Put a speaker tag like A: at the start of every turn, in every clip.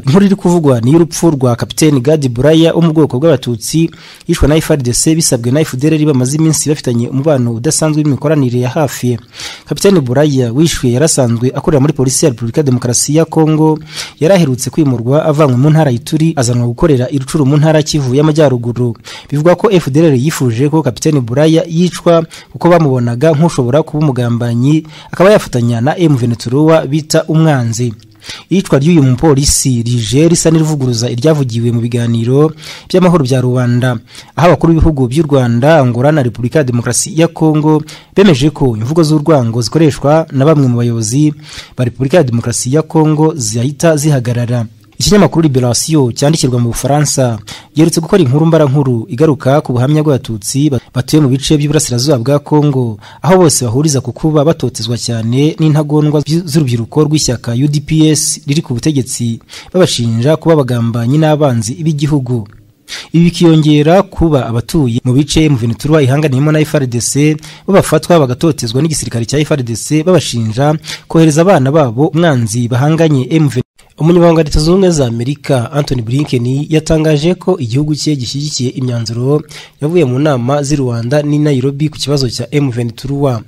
A: inkuru iri kuvugwa ni y'urupfu rwa kapiteni gadi buraya wo mu bwoko bw'abatutsi yishwe na frdc bisabwe na fdr bamaze iminsi bafitanye umubano udasanzwe n'imikoranire ya hafi kapiteni buraya wishwe yarasanzwe akorera muri polisi ya repubulika demokarasi ya kongo yari aherutse kwimurwa avanywe mu ntara y'ituri azanwa gukorera irucuru mu ntara kivu y'amajyaruguru bivugwa ko fdr yifuje ko kapiteni buraya yicwa kuko bamubonaga nk'ushobora kuba umugambanyi akaba yafatanya na m veneturuwa bita umwanzi iyicwa ry'uyu mupolisi rije risa n'irivuguruza iryavugiwe mu biganiro by'amahoro bya rubanda aho abakuru b'ibihugu by'u rwanda angola na repubulika ya demokarasi ya kongo bemeje ko imvugo z'urwango zikoreshwa na bamwe mu bayobozi ba repubulika ya demokarasi ya kongo zihita zihagarara ikinyamakuru liberasiyo cyandikirwa mu bufaransa giherutse gukora inkuru mbarankuru igaruka ku buhamya bw'abatutsi batuye mu bice by'uburasirazuba bwa kongo aho bose bahuriza ku kuba batotezwa cyane n'intagondwa z'urubyiruko rw'ishyaka udps riri ku butegetsi babashinja kuba abagambanyi n'abanzi b'igihugu ibi bikiyongera kuba abatuye mu bice mu venetura ihanganiyemo na frdc bo bafatwa bagatotezwa n'igisirikare cya frdc babashinja kohereza abana babo umwanzi bahanganye mv umunyamabanga wa leta zunze ubumwe za amerika anthony blinken yatangaje ko igihugu cye gishyigikiye imyanzuro yavuye mu nama z'i rwanda n'i nairobi ku kibazo cya mventuruwa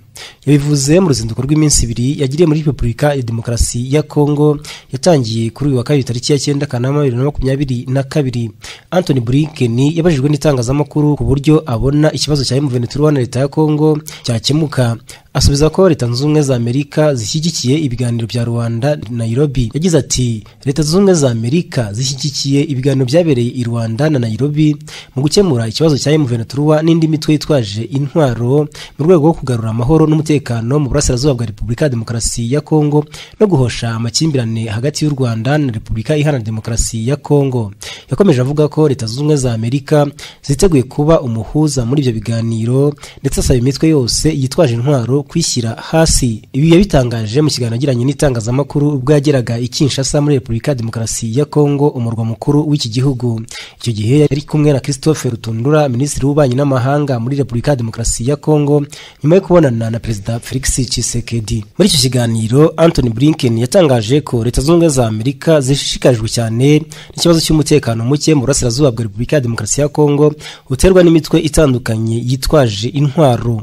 A: yabivuze mu ruzinduko rw'iminsi ibiri yagiriye muri repubulika ya demokarasi ya kongo yatangiye kuri uyu wa kabiri tariki ya cyenda kanama bibiri na makumyabiri na kabiri anthony blinken yabajijwe n'itangazamakuru ku buryo abona ikibazo cya mventuruwa na leta ya kongo cyakemuka asubiza ko leta zunze ubumwe za amerika zishyigikiye ibiganiro bya rwanda nairobi yagize ati leta zunze ubumwe za amerika zishyigikiye ibiganiro byabereye i rwanda na nairobi mu gukemura ikibazo cya mventuruwa n'indi mitwe yitwaje intwaro mu rwego rwo kugarura amahoro n'umutekano mu burasirazuba bwa repubulika ya demokarasi ya kongo no guhosha amakimbirane hagati y'u rwanda na repubulika iharanira demokarasi ya kongo yakomeje avuga ko leta zunze ubumwe za amerika ziteguye kuba umuhuza muri ibyo biganiro ndetse asaba imitwe yose yitwaje intwaro kwishyira hasi ibi yabitangaje mu kiganiro agiranye n'itangazamakuru ubwo yageraga i Kinshasa muri repubulika ya demokarasi ya kongo umurwa mukuru w'iki gihugu icyo gihe yari kumwe na christophe rutundura minisitiri w'ububanyi n'amahanga muri repubulika ya demokarasi ya kongo nyuma yo kubonana na perezida felix Tshisekedi muri icyo kiganiro anthony blinken yatangaje ko leta zunze ubumwe za amerika zishishikajwe cyane n'ikibazo cy'umutekano muke mu burasirazuba bwa repubulika ya demokarasi ya kongo uterwa n'imitwe itandukanye yitwaje intwaro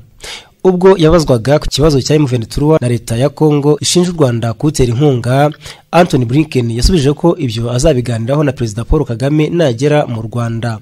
A: ubwo yabazwaga ku kibazo cya mventuruwa na leta ya kongo ishinja u rwanda kuwutera inkunga anthony blinken yasubije ko ibyo azabiganiraho na perezida paul kagame nagera mu rwanda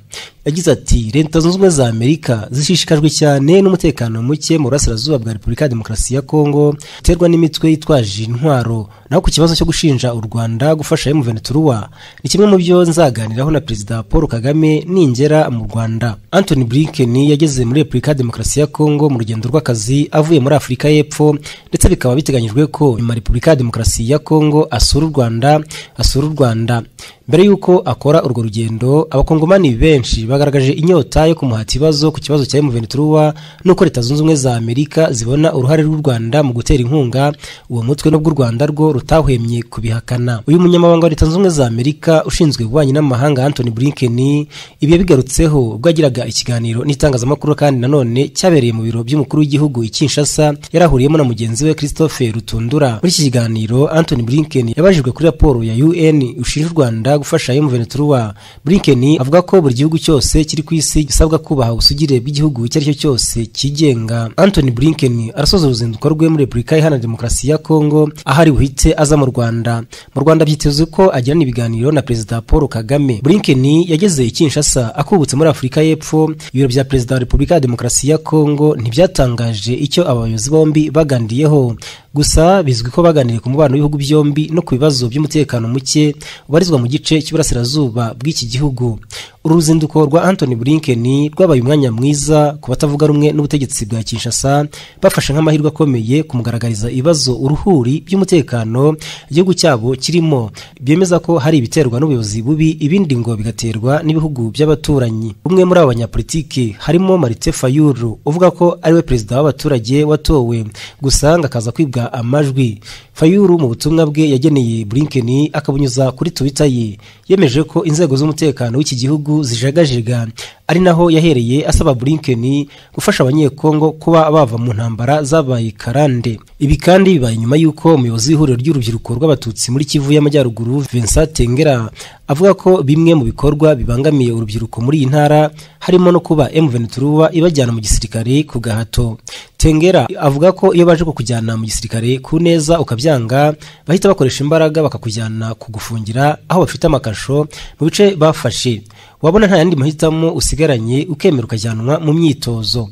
A: yagize ati leta zunze ubumwe za amerika zishishikajwe cyane n'umutekano muke mu burasirazuba bwa repubulika ya demokarasi ya kongo uterwa n'imitwe yitwaje intwaro naho ku kibazo cyo gushinja u rwanda gufasha mventuruwa ni kimwe mu byo nzaganiraho na perezida paul kagame ningera mu rwanda anthony blinken yageze muri repubulika ya demokarasi ya kongo mu rugendo rw'akazi avuye muri afurika y'epfo ndetse bikaba biteganyijwe ko nyuma repubulika ya demokarasi ya kongo asura u rwanda asura u rwanda mbere y'uko akora urwo rugendo abakongomani benshi bagaragaje inyota yo kumuha ikibazo ku kibazo cya mventuruwa n'uko leta zunze ubumwe za amerika zibona uruhare rw'u rwanda mu gutera inkunga uwo mutwe n'ubwo u rwanda rwo rutahwemye kubihakana uyu munyamabanga wa leta zunze ubumwe za amerika ushinzwe ububanyi n'amahanga anthony blinken ibi yabigarutseho ubwo yagiraga ikiganiro n'itangazamakuru kandi nanone cyabereye mu biro by'umukuru w'igihugu gihugu i Kinshasa yarahuriyemo na mugenzi we Christophe Rutundura muri iki kiganiro Anthony Blinken yabajijwe kuri raporo ya UN ushinja u Rwanda gufasha M23 Blinken avuga ko buri gihugu cyose kiri ku isi gisabwa kubaha ubusugire bw'igihugu icyo aricyo cyose kigenga Anthony Blinken arasoza uruzinduko rwe muri Repubulika Iharanira Demokarasi ya Kongo ahari buhite aza mu Rwanda mu Rwanda byitezwe ko agirana ibiganiro na Perezida Paul Kagame Blinken yageze i Kinshasa akubutse muri Afurika y'Epfo ibiro bya Perezida wa Repubulika ya Demokarasi ya Kongo ntibyatanga icyo abayobozi bombi baganiriyeho gusa bizwi ko baganiriye ku mubano w'ibihugu byombi no ku bibazo by'umutekano muke ubarizwa mu gice cy'iburasirazuba bw'iki gihugu uru ruzinduko rwa Anthony Blinken rwabaye umwanya mwiza ku batavuga rumwe n'ubutegetsi bwa Kinshasa bafashe nk'amahirwe akomeye kumugaragariza ibibazo uruhuri by'umutekano igihugu cyabo kirimo byemeza ko hari ibiterwa n'ubuyobozi bubi ibindi ngo bigaterwa n'ibihugu by'abaturanyi umwe muri abo banyapolitiki harimo Marite Fayulu uvuga ko ariwe perezida w'abaturage watowe gusa akaza kwibwa amajwi fayuru mu butumwa bwe yageneye Blinken akabunyuza kuri Twitter ye yemeje ko inzego z'umutekano w'iki gihugu n'inyungu zijagajega ari naho yahereye asaba Blinken gufasha abanyekongo kuba bava mu ntambara zabaye karande ibi kandi bibaye nyuma y'uko umuyobozi w'ihuriro ry'urubyiruko rw'abatutsi muri Kivu y'Amajyaruguru Vincent Tengera avuga ko bimwe mu bikorwa bibangamiye urubyiruko muri iyi ntara harimo no kuba M23 ibajyana mu gisirikare ku gahato Tengera avuga ko iyo baje kukujyana mu gisirikare ku neza ukabyanga bahita bakoresha imbaraga bakakujyana kugufungira aho bafite amakasho mu bice bafashe wabona nta yandi mahitamo usigaranye ukemera ukajyanwa mu myitozo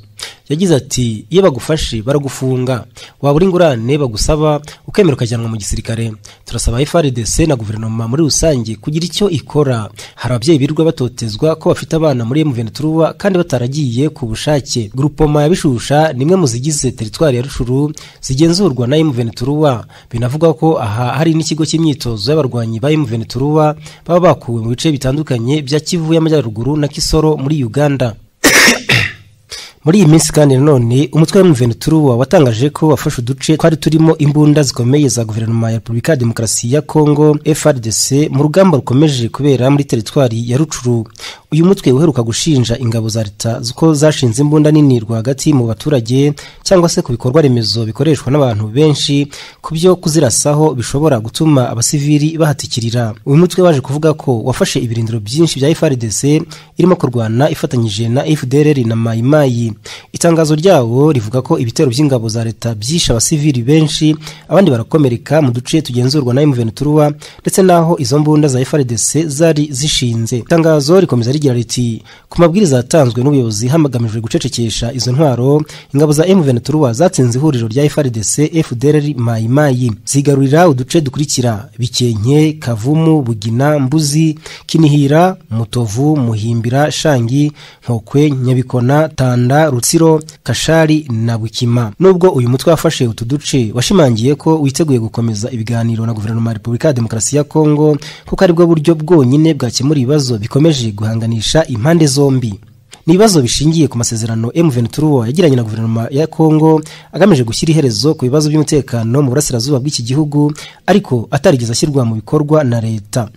A: yagize ati iyo bagufashe baragufunga wabura ingurane bagusaba ukemera ukajyanwa mu gisirikare turasaba FRDC na guverinoma muri rusange kugira icyo ikora hari ababyeyi birirwa batotezwa ko bafite abana muri M23 kandi bataragiye ku bushake grupoma ya Bishusha ni imwe mu zigize teritwari ya Rushuru zigenzurwa na M23 binavugwa ko aha hari n'ikigo cy'imyitozo y'abarwanyi ba M23 baba bakuwe mu bice bitandukanye bya Kivu y'Amajyaruguru na Kisoro muri Uganda muri iyi minsi kandi nanone umutwe wa Mventuruwa watangaje ko wafashe uduce twari turimo imbunda zikomeye za guverinoma ya Repubulika ya Demokarasi ya Kongo FRDC mu rugamba rukomeje kubera muri teritwari ya Rucuru uyu mutwe uheruka gushinja ingabo za leta ko zashinze imbunda nini rwagati mu baturage cyangwa se ku bikorwa remezo bikoreshwa n'abantu benshi ku byo kuzirasaho bishobora gutuma abasivili bahatikirira uyu mutwe waje kuvuga ko wafashe ibirindiro byinshi bya FRDC irimo kurwana ifatanyije na FDLR na Mayimayi itangazo ryawo rivuga ko ibitero by'ingabo za leta byishe abasivili benshi abandi barakomereka mu duce tugenzurwa na M23 ndetse naho izo mbunda za FRDC zari zishinze itangazo rikomeza rigira riti ku mabwiriza yatanzwe n'ubuyobozi hamagamijwe gucecekesha izo ntwaro ingabo za M23 zatsinze ihuriro rya FRDC FDLR Mayimayi zigarurira uduce dukurikira Bikenke Kavumu Bugina Mbuzi Kinihira Mutovu Muhimbira Shangi Nkokwe Nyabikona Tanda Rutsiro Kashari na Bukima nubwo uyu mutwe wafashe utu duce washimangiye ko witeguye gukomeza ibiganiro na guverinoma ya Repubulika ya Demokarasi ya Kongo kuko aribwo buryo bwonyine bwakemura ibibazo bikomeje guhanganisha impande zombi ni ibibazo bishingiye ku masezerano M23 yagiranye na guverinoma ya Kongo agamije gushyira iherezo ku bibazo by'umutekano mu burasirazuba bw'iki gihugu ariko atarigeze ashyirwa mu bikorwa na leta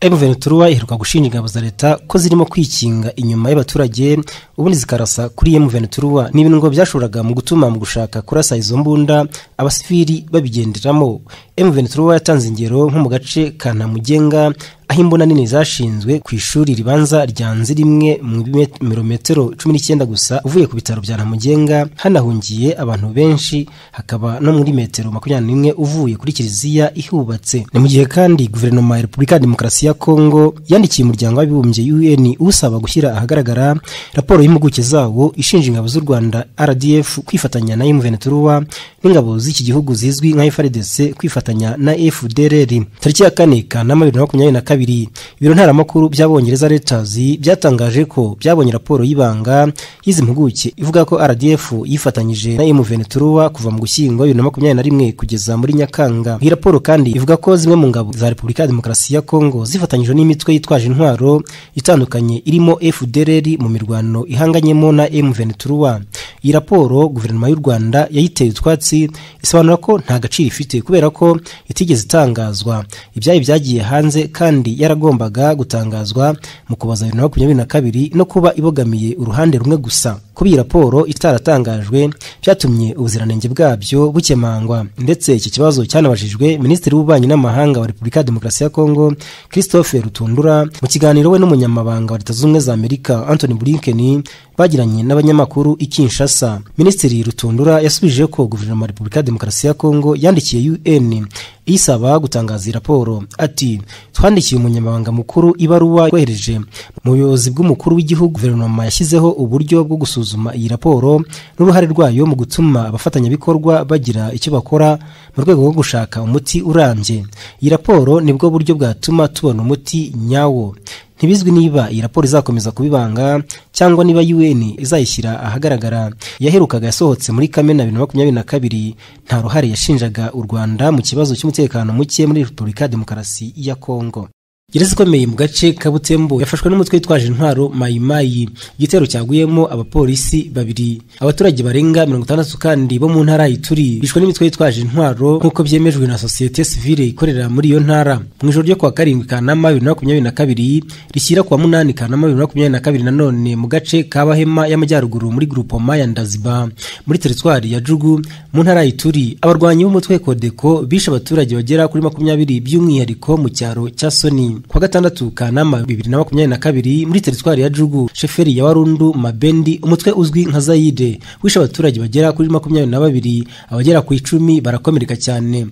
A: M23 iheruka gushinja ingabo za leta ko zirimo kwikinga inyuma y'abaturage ubundi zikarasa kuri M23 ni ibintu ngo byashoboraga mu gutuma mu gushaka kurasa izo mbunda abasivili babigenderamo M23 yatanze ingero nko mu gace ka Ntamugenga aho imbunda nini zashinzwe ku ishuri ribanza ryanze rimwe mu birometero cumi n'icyenda gusa uvuye ku bitaro bya Ntamugenga hanahungiye abantu benshi hakaba no muri metero makumyabiri n'imwe uvuye kuri kiliziya ihubatse ni mu gihe kandi guverinoma ya repubulika ya demokarasi ya kongo yandikiye umuryango w'abibumbye un usaba gushyira ahagaragara raporo y'impuguke zawo ishinja ingabo z'u rwanda rdf kwifatanya na m23 n'ingabo z'iki gihugu zizwi nka frdc kwifatanya na fdrr tariki ya kane kanama bibiri na makumyabiri na kabiri kabiri ibiro ntaramakuru by'abongereza Reuters byatangaje ko byabonye raporo y'ibanga y'izi mpuguke ivuga ko RDF yifatanyije na M23 kuva mu gushyingo 2021 kugeza muri Nyakanga iyi raporo kandi ivuga ko zimwe mu ngabo za Repubulika ya Demokarasi ya Kongo zifatanyije n'imitwe yitwaje intwaro itandukanye irimo FDLR mu mirwano ihanganyemo na M23 iyi raporo guverinoma y'u Rwanda yayiteye utwatsi isobanura ko nta gaciro ifite kubera ko itigeze itangazwa ibyayi byagiye hanze kandi yaragombaga gutangazwa mu kubaza bibiri na makumyabiri na kabiri no kuba ibogamiye uruhande rumwe gusa kuba iyi raporo itaratangajwe byatumye ubuziranenge bwabyo bukemangwa ndetse iki kibazo cyanabajijwe minisitiri w'ububanyi n'amahanga wa repubulika ya demokarasi ya kongo christophe rutundura mu kiganiro we n'umunyamabanga wa leta zunze ubumwe za amerika anthony blinken bagiranye n'abanyamakuru i kinshasa minisitiri rutundura yasubije ko guverinoma ya repubulika ya demokarasi ya kongo yandikiye un isaba gutangaza iyi raporo ati twandikiye umunyamabanga mukuru ibaruwa yohereje mu buyobozi bw'umukuru w'igihugu guverinoma yashyizeho uburyo bwo gusuzuma iyi raporo n'uruhare rwayo mu gutuma abafatanyabikorwa bagira icyo bakora mu rwego rwo gushaka umuti urambye iyi raporo nibwo buryo bwatuma tubona umuti nyawo ntibizwi niba iyi raporo izakomeza kubibanga cyangwa niba UN izayishyira ahagaragara yaherukaga yasohotse muri Kamena 2022 nta ruhare yashinjaga u Rwanda mu kibazo cy'umutekano muke muri Repubulika ya Demokarasi ya Kongo gereza ikomeye mu gace ka butembo yafashwe n'umutwe witwaje intwaro mayimayi igitero cyaguyemo abapolisi babiri abaturage barenga mirongo itandatu kandi bo mu ntara ituri bishwe n'imitwe yitwaje intwaro nk'uko byemejwe na sosiyete sivile ikorera muri iyo ntara mu ijoro ryo kuwa karindwi kanama bibiri na makumyabiri na kabiri rishyira kuwa munani kanama bibiri na makumyabiri na kabiri nanone mu gace ka bahema y'amajyaruguru muri grupoma ya ndaziba muri teritwari ya jugu mu ntara ituri abarwanyi b'umutwe kodeko bishe abaturage bagera kuri makumyabiri by'umwihariko mu cyaro cya soni kuwa gatandatu kanama bibiri na makumyabiri na kabiri muri teritwari ya jugu sheferi ya warundu mabendi umutwe uzwi nka zayide wishe abaturage bagera kuri makumyabiri na babiri abagera ku icumi barakomereka cyane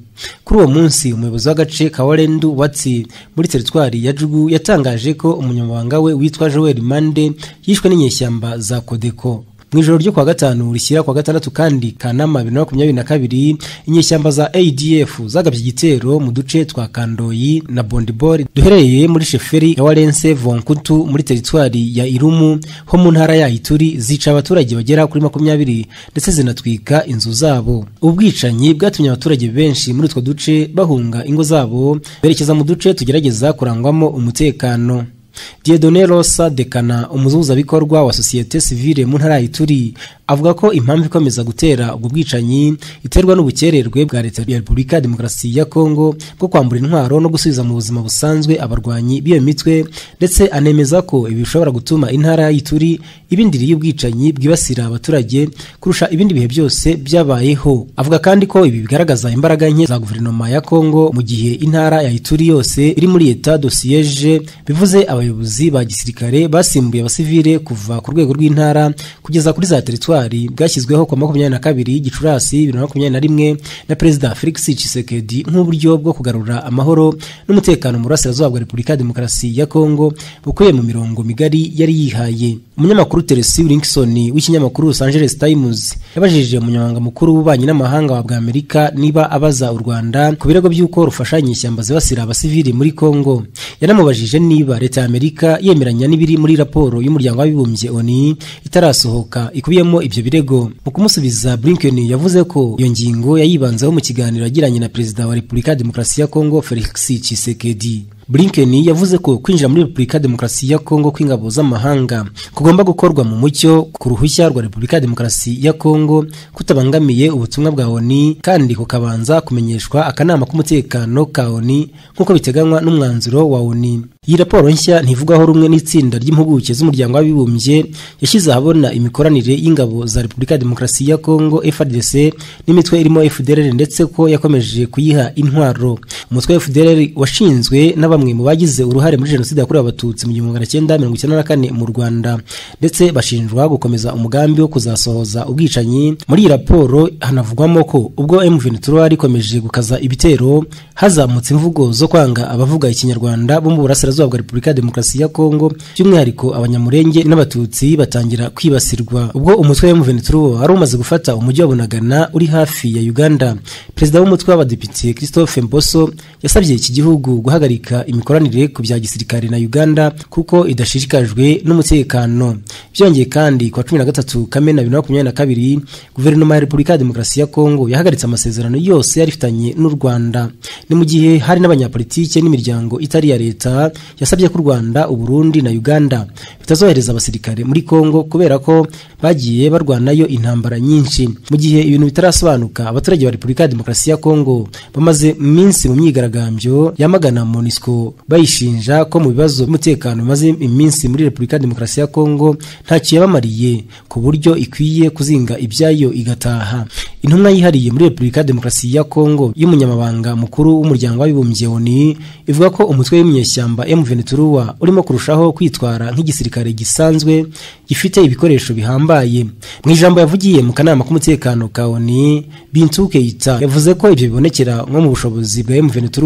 A: kuri uwo munsi umuyobozi w'agace ka warendu watsi muri teritwari ya jugu yatangaje ko umunyamabanga we witwa joel mande yishwe n'inyeshyamba za kodeko mu ijoro ryo kuwa gatanu rishyira kuwa gatandatu kandi kanama bibiri na makumyabiri na kabiri inyeshyamba za adf zagabye igitero mu duce twa kandoyi na bondibori duherereye muri sheferi ya warense vonkutu muri teritwari ya irumu ho mu ntara ya ituri zica abaturage bagera kuri makumyabiri ndetse zinatwika inzu zabo ubwicanyi bwatumye abaturage benshi muri utwo duce bahunga ingo zabo berekeza mu duce tugerageza kurangwamo umutekano Diedone Rosa Dekana umuzuzabikorwa wa sosiyete sivile mu ntara Ituri avuga ko impamvu ikomeza gutera ubwo bwicanyi iterwa n'ubukererwe bwa leta ya Repubulika ya Demokarasi ya Kongo bwo kwambura intwaro no gusubiza mu buzima busanzwe abarwanyi b'iyo mitwe ndetse anemeza ko ibi bishobora gutuma intara y'Ituri ibindiriye ubwicanyi bwibasira abaturage kurusha ibindi bihe byose byabayeho avuga kandi ko ibi bigaragaza imbaraga nke za guverinoma ya Kongo mu gihe intara ya Ituri yose iri muri etat de siège bivuze abayobozi abayobozi ba gisirikare basimbuye abasivile kuva ku rwego rw'intara kugeza kuri za teritwari bwashyizweho kwa makumyabiri na kabiri gicurasi bibiri na makumyabiri na rimwe na perezida felix tshisekedi nk'uburyo bwo kugarura amahoro n'umutekano mu burasirazuba bwa repubulika ya demokarasi ya kongo bukuye mu mirongo migari yari yihaye umunyamakuru teresi wilkinson w'ikinyamakuru los angeles times yabajije umunyamabanga mukuru w'ububanyi n'amahanga wa bwa amerika niba abaza u rwanda ku birego by'uko rufasha inyeshyamba zibasira abasivili muri kongo yanamubajije niba leta ya amerika yemeranya n'ibiri muri raporo y'umuryango w'abibumbye oni itarasohoka ikubiyemo ibyo birego mu kumusubiza blinken yavuze ko iyo ngingo yayibanzeho mu kiganiro yagiranye na perezida wa repubulika ya demokarasi ya kongo felix tshisekedi blinken yavuze ko kwinjira muri repubulika ya demokarasi ya kongo kw'ingabo z'amahanga kugomba gukorwa mu mucyo ku ruhushya rwa repubulika ya demokarasi ya kongo kutabangamiye ubutumwa bwa oni kandi kukabanza kumenyeshwa akanama k'umutekano ka oni nk'uko biteganywa n'umwanzuro wa oni iyi raporo nshya ntivugaho rumwe n'itsinda ry'impuguke z'umuryango w'abibumbye yashyize ahabona imikoranire y'ingabo za repubulika ya demokarasi ya kongo frdc n'imitwe irimo fdrr ndetse ko yakomeje kuyiha intwaro umutwe wa fdrr washinzwe n'aba bamwe mu bagize uruhare muri jenoside yakorewe abatutsi mu gihumbi magana cyenda mirongo icyenda na kane mu rwanda ndetse bashinjwa gukomeza umugambi wo kuzasohoza ubwicanyi muri iyi raporo hanavugwamo ko ubwo m ventura rikomeje gukaza ibitero hazamutse imvugo zo kwanga abavuga ikinyarwanda bo mu burasirazuba bwa repubulika ya demokarasi ya kongo by'umwihariko abanyamurenge n'abatutsi batangira kwibasirwa ubwo umutwe wa m ventura wari umaze gufata umujyi wa bunagana uri hafi ya uganda perezida w'umutwe w'abadepite christophe mboso yasabye iki gihugu guhagarika imikoranire ku bya gisirikare na Uganda kuko idashishikajwe n'umutekano byongeye kandi kwa 13 Kamena 2022 guverinoma ya Repubulika ya Demokarasi ya Kongo yahagaritse amasezerano yose yarifitanye n'u Rwanda ni mu gihe hari n'abanyapolitike n'imiryango itari ya leta yasabye ko u Rwanda u Burundi na Uganda bitazohereza abasirikare muri Kongo kubera ko bagiye barwanayo intambara nyinshi mu gihe ibintu bitarasobanuka abaturage ba Repubulika ya Demokarasi ya Kongo bamaze minsi mu myigaragambyo yamagana MONUSCO bayishinja ko mu bibazo by'umutekano bimaze iminsi muri repubulika ya demokarasi ya kongo ntacyo yabamariye ku buryo ikwiye kuzinga ibyayo igataha intumwa yihariye muri repubulika ya demokarasi ya kongo y'umunyamabanga mukuru w'umuryango w'abibumbye oni ivuga ko umutwe w'imyeshyamba M23 urimo kurushaho kwitwara nk'igisirikare gisanzwe gifite ibikoresho bihambaye mu ijambo yavugiye mu kanama k'umutekano ka oni Bintu Keita yavuze ko ibyo bibonekera nko mu bushobozi bwa M23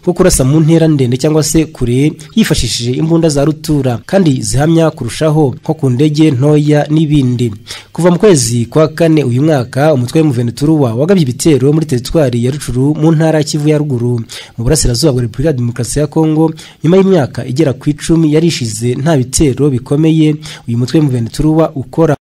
A: bwo kurasa mu ntera ndende cyangwa se kure yifashishije imbunda za rutura kandi zihamya kurushaho nko ku ndege ntoya n'ibindi kuva mu kwezi kwa kane uyu mwaka umutwe w'umuveneturuwa wagabye ibitero muri teritwari ya rucuru mu ntara ya kivu ya ruguru mu burasirazuba bwa repubulika ya demokarasi ya kongo nyuma y'imyaka igera ku icumi yarishize nta bitero bikomeye uyu mutwe w'umuveneturuwa ukora